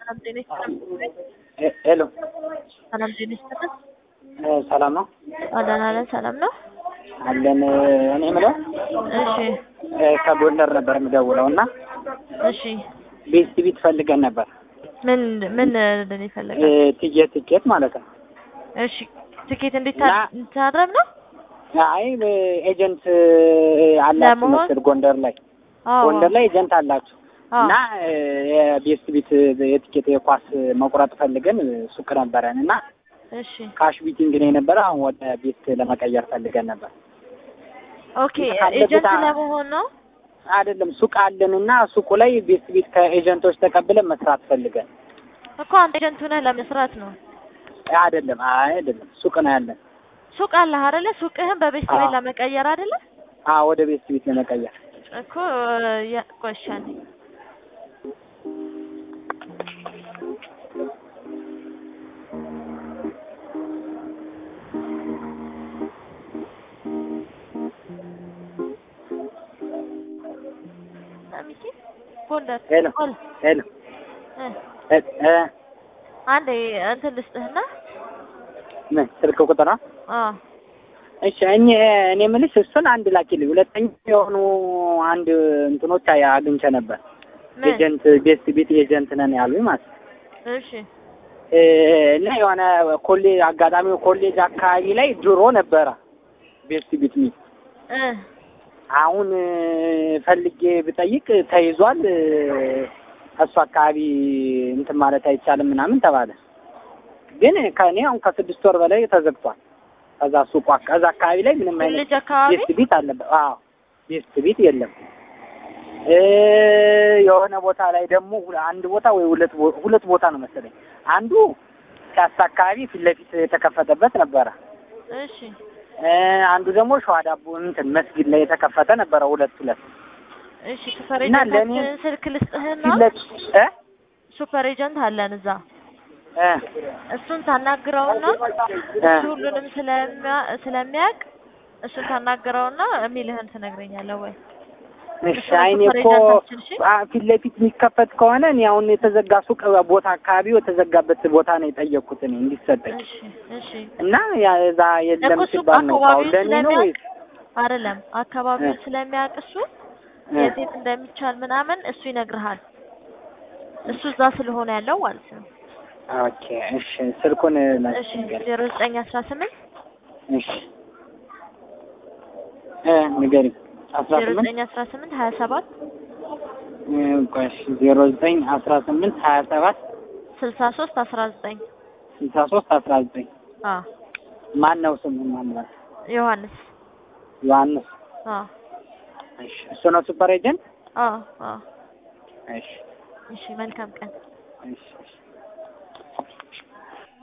ሰላም ጤና ይስጥልን። ሄሎ ሰላም ጤና ይስጥልን። ሰላም ነው አለን አለን ሰላም ነው። አለን። እኔ የምለው እሺ ከጎንደር ነበር የምደውለው እና እሺ ቤት ቤት ፈልገን ነበር ምን ምን እንደኔ ይፈልጋል? ትኬት ትኬት ማለት ነው። እሺ ትኬት እንዴት እና- ታረም ነው? አይ ኤጀንት አላችሁ ለመሆን? መሰል ጎንደር ላይ አዎ ጎንደር ላይ ኤጀንት አላችሁ አዎ። እና የቤት ቤት የትኬት የኳስ መቁረጥ ፈልገን ሱቅ ነበረን እና እሺ ካሽ ቢቲንግ ነው የነበረ። አሁን ወደ ቤት ለመቀየር ፈልገን ነበር። ኦኬ ካለበት ኤጀንት አ- ለመሆን ነው። አይደለም ሱቅ አለን እና ሱቁ ላይ ቤት ቤት ከኤጀንቶች ተቀብለን መስራት ፈልገን እኮ አንተ ኤጀንት ሆነህ ለመስራት ነው። አይደለም አይ አይደለም ሱቅ ነው ያለን። ሱቅ አለህ አይደለ? ሱቅህን በቤት ቤት አዎ። ለመቀየር አይደለ? አዎ ወደ ቤት ቤት ለመቀየር እኮ ያ ቆሻኔ ሚኪ ጎንደር ሄሎ ቆል ሄሎ እ እ እ አንዴ እንትን ልስጥህና ምን ስልክ ቁጥር ነው? አዎ እሺ እኔ እኔ የምልሽ እሱን አንድ ላኪልኝ። ሁለተኛ የሆኑ አንድ እንትኖች አይ- አግኝቼ ነበር። ምን ኤጀንት ቤት ቤት ኤጀንት ነን ያሉኝ ማለት ነው። እሺ እ እና የሆነ ኮሌጅ አጋጣሚው ኮሌጅ አካባቢ ላይ ድሮ ነበረ ቤት ቤት ሚል እ አሁን እ ፈልጌ ብጠይቅ ተይዟል። እ እሱ አካባቢ እንትን ማለት አይቻልም ምናምን ተባለ። ግን ከእኔ አሁን ከስድስት ወር በላይ ተዘግቷል። ከዛ ሱቁ አካ- ከዛ አካባቢ ላይ ምንም አይነት ልጅ አካባቢ ቤት ቤት አለበት። አዎ ቤት ቤት የለም። እ የሆነ ቦታ ላይ ደግሞ ሁለ- አንድ ቦታ ወይ ሁለት ቦ- ሁለት ቦታ ነው መሰለኝ። አንዱ ፒያሳ አካባቢ ፊት ለፊት የተከፈተበት ነበረ። እሺ እ አንዱ ደግሞ ሸዋ ዳቦ እንትን መስጊድ ላይ የተከፈተ ነበረ። ሁለት ሁለት እሺ ሱፐር እና ለእኔ- ኤጀንታችን ስልክ ልስጥህና ፊት ለፊት እ ሱፐር ኤጀንት አለን እዛ እ እሱን ታናግረውና እ እሱ ሁሉንም ስለሚያ- ስለሚያውቅ እሱን ታናግረውና የሚልህን ትነግረኛለህ ወይ? እሺ አይኔ ሱፐር እኮ ኤጀንታችን እሺ አ- ፊት ለፊት የሚከፈት ከሆነ እኔ አሁን የተዘጋ ሱቅ ቦታ አካባቢው የተዘጋበት ቦታ ነው የጠየቅኩት እኔ እንዲሰጠኝ እሺ እሺ እና ያ እዛ የለም እኮ ሱቅ ሲባል ነው አካባቢውን አሁን ለእኔ ነው ስለሚያውቅ ወይስ አይደለም አካባቢውን እ። ስለሚያውቅ እሱ እ። የት የት እንደሚቻል ምናምን እሱ ይነግርሃል። እሱ እዛ ስለሆነ ያለው ማለት ነው። ኦኬ እሺ ስልኩን እሺ ላስቸገር ዜሮ ዘጠኝ አስራ ስምንት እሺ እ ንገሪኝ አስራ ዜሮ ስምንት ዘጠኝ አስራ ስምንት ሀያ ሰባት እ ቆይ እሺ ዜሮ ዘጠኝ አስራ ስምንት ሀያ ሰባት ስልሳ ሶስት አስራ ዘጠኝ ስልሳ ሶስት አስራ ዘጠኝ አ ማን ነው ስሙ ማን ነው ዮሐንስ ዮሐንስ አ እሺ እሱ ነው ሱፐር ኤጀንት አ አ እሺ እሺ መልካም ቀን እሺ እሺ